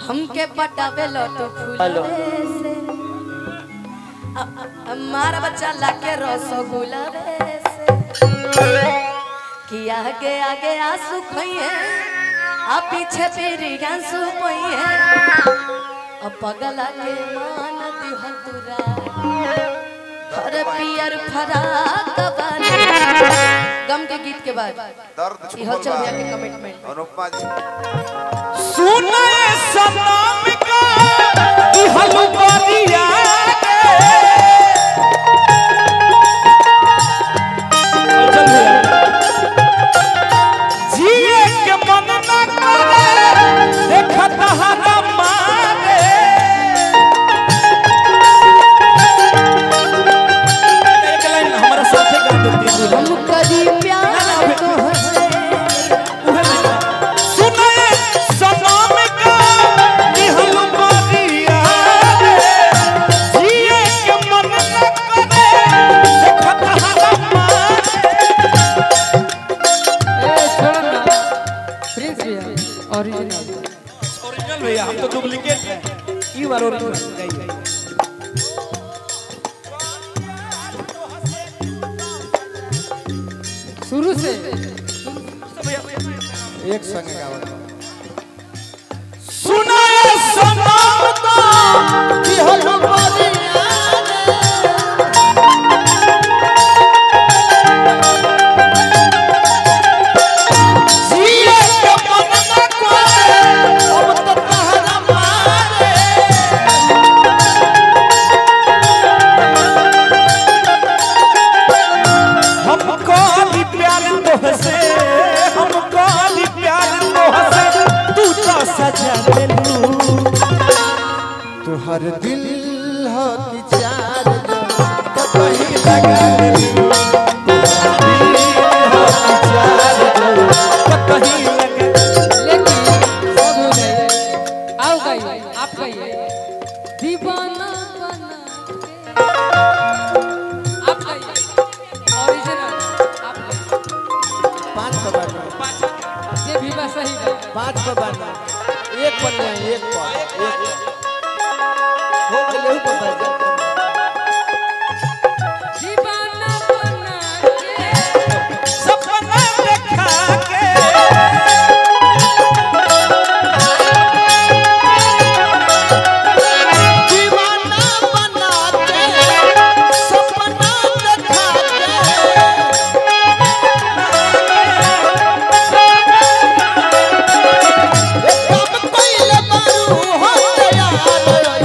हमके पटावे लटो हेलो। फूलवे से अ- अ- हमारा बच्चा लाके रसगुल्ला से कि आगे आगे आंसू खइए आ पीछे पीरी आंसू पइए अब पगला के मान दिहल तुरा हर पियर फराक बानी गम के गीत के बाद दर्द इहो छुपल चल बा के कमिटमेंट अनुपमा जी सुने सनम का इहल बरिया जिए के मन न करे देखत हरा मारे एक लाइन हमारा साथे गा देती है हम करी प्यार तोहसे सुने सनम का इहल बरिया जिए के मन न करे देखत हरा मारे ओरिजिनल भैया हम तो डुप्लीकेट हैं ई बार ओरिजिनल गाइए शुरू से एक संग गावत सुनाए सनम तो कि हलो बरिया जिए के मन न करे अब तो तहरा मारे हमको भी प्यार तोहसे हमको भी प्यार तोहसे तू तो सजा देलू तुहर दिल हो कि चार तो कहीं लगा देलू तुहर दिल हो कि चार तो कहीं लगा लेकिन सब हो गए आओ गाइए आप गाइए दीवाना बना के आप गाइए ओरिजिनल आप गाइए पांच पर बांटो जे भी बा सही गाइए पांच पर बांटो एक पर नहीं एक पर एक हो गए पर बांटो दीवाना बना के सपना देखा के दीवाना बना के सपना देखा के कब पहले बारू हो यार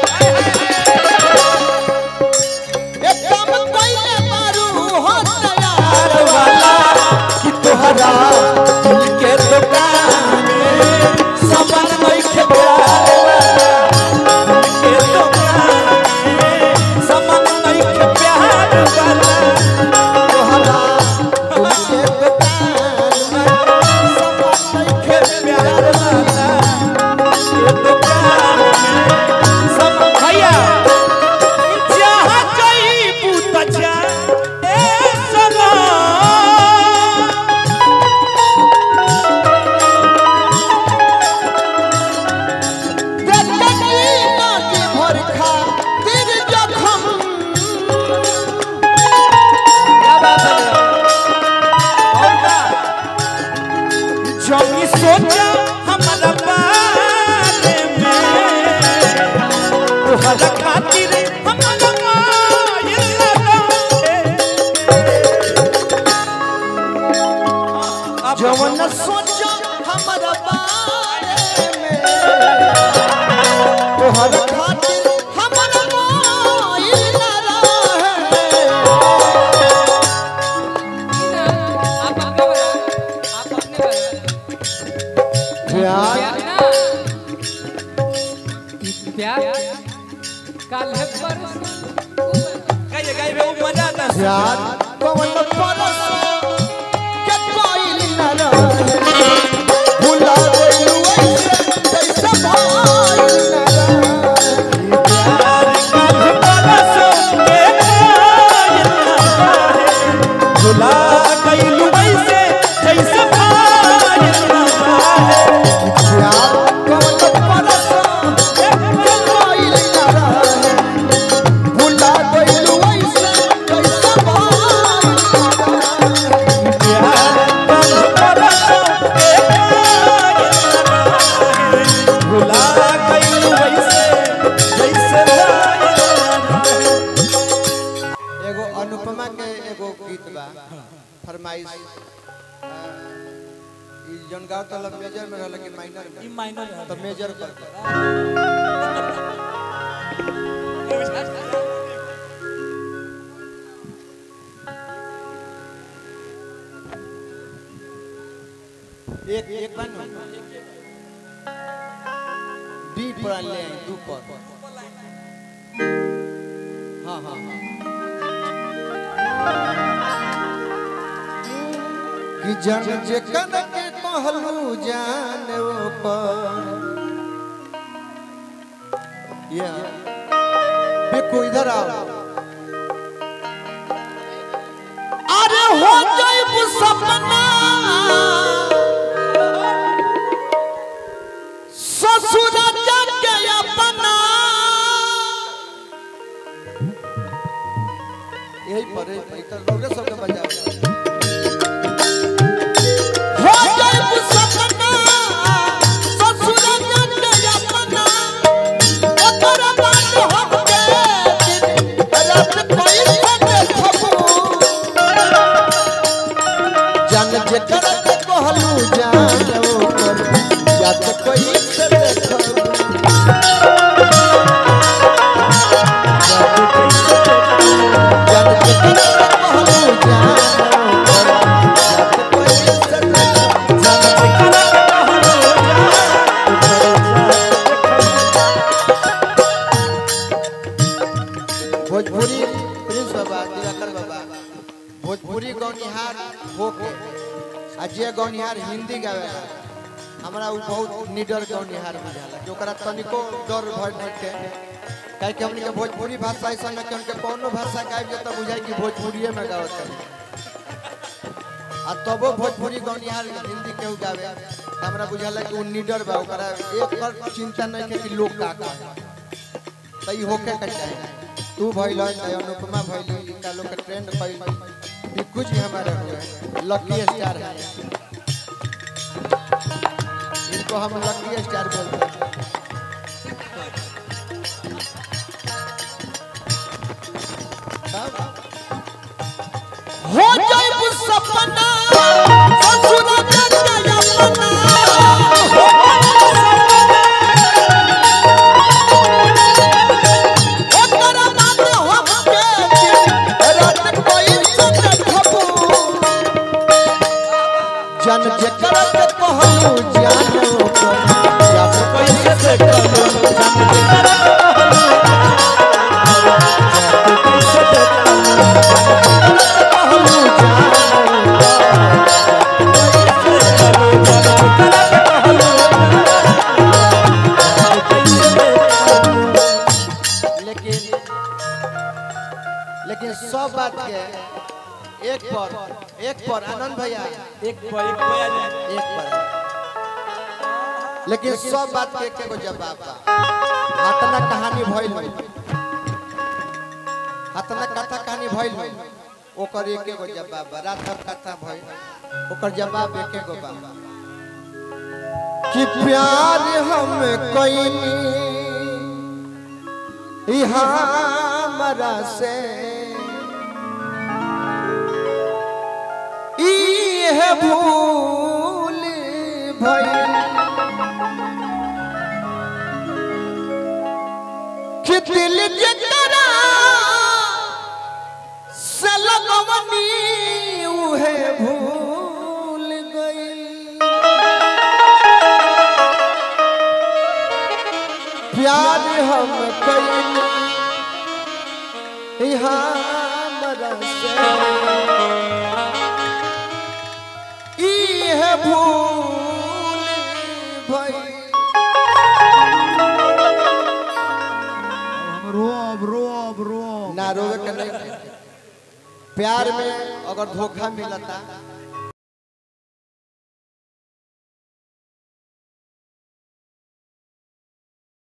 एकदम पहले मारू हो तैयार वाला कि तोहरा दिल के दुकान में सामान नहीं के प्यार वाला दिल के दुकान में सामान नहीं के प्यार वाला तोहरा दिल के दुकान में सामान नहीं के प्यार वाला के दुकान में सब भैया जहाँ जइबू त जा ए सनम देखी नाके भर खा तिर जखम क्या बात है और का जमी सोचा हमारा बारे में तोहरा खातिर हमारा मायल लगा जवन सोचो हमारा बारे में तोहरा खातिर हमारा मायल लगा आप अपने बना आप अपने बना प्यार प्यार ना ई प्यार कल है परसों गाइए गाइए वो मजा आता है प्यार कवन परस के कोई न रहे भुला गइलू ऐसे जैसे भइल न रहे प्यार कल परस के कोई न रहे भुला गइलू ऐसे जैसे भइल न रहे प्यार कवन परस फरमाइश अ, ई जौन गाँव तलब मेजर में रहल कि माइनर में ई माइनर है तो मेजर कर दे। एक एक बन डी पर ले आई दू पर हाँ हाँ हाँ कि जन जे कन के कहलू जान वो पर ये देखो इधर आओ अरे हो जाइब सपना ससुर जाके अपना यही पर है, इधर लोगे सबके बजाओ हो जाइब सपना ससुर जाके अपना ओकर बात हमके रात कोई से देखबू जन जे कन के कहलू जान वो पर जात कोई से देखो जन जे कन के कहलू जान वो पर जात कोई से देखो जन जे कन के भोजपुरी प्रिंस बाबा दिवाकर बाबा भोजपुरी गौनिहार होके आ जे गौनिहार हिंदी गावेला हमरा उ बहुत निडर गौनिहार बुझाला कि ओकरा तनिको डर भय नइखे काहे कि हमनी के भोजपुरी भाषा ऐसा न कि उनके कौनो भाषा गाइब जे त बुझाई कि भोजपुरिये में गावत है आ तबो भोजपुरी गौनिहार हिंदी केहू गावे त हमरा बुझाला कि उ निडर बा ओकरा एक पर चिंता नइखे कि लोग का कहे त ई होके के चाही तू भइल है अनुपमा भइल इनका लोग के ट्रेंड भइल ये कुछ भी हमारे हुए लकी स्टार है इनको हम लकी स्टार बोलते हैं तब हो जाइब सपना ससुर जाके अपना ओकर बात हमके रात कोई से देखबू जन जे करत कहलू जानो पर जब कैसे से कहलू जन जे करत कहलू जब कैसे से कहलू लेकिन लेकिन सब बात के एक पर एक पर आनंद भैया एक पर एक पर आ जाए एक पर लेकिन सब बात के एके गो जवाब बा हतना कहानी भइल होई हतना कथा कहानी भइल होई ओकर एके गो जवाब बा रात भर कथा भइल ओकर जवाब एके गो बा कि प्यार हम कइनी ई हमरा से ई है भूल भइल कि दिल जकरा से लगवनी उहे भूल गइल प्यार हम कइनी ई हमरा से ई है भूल भइल रोब रोब रोब ना रोवे के नहीं प्यार में अगर धोखा मिलता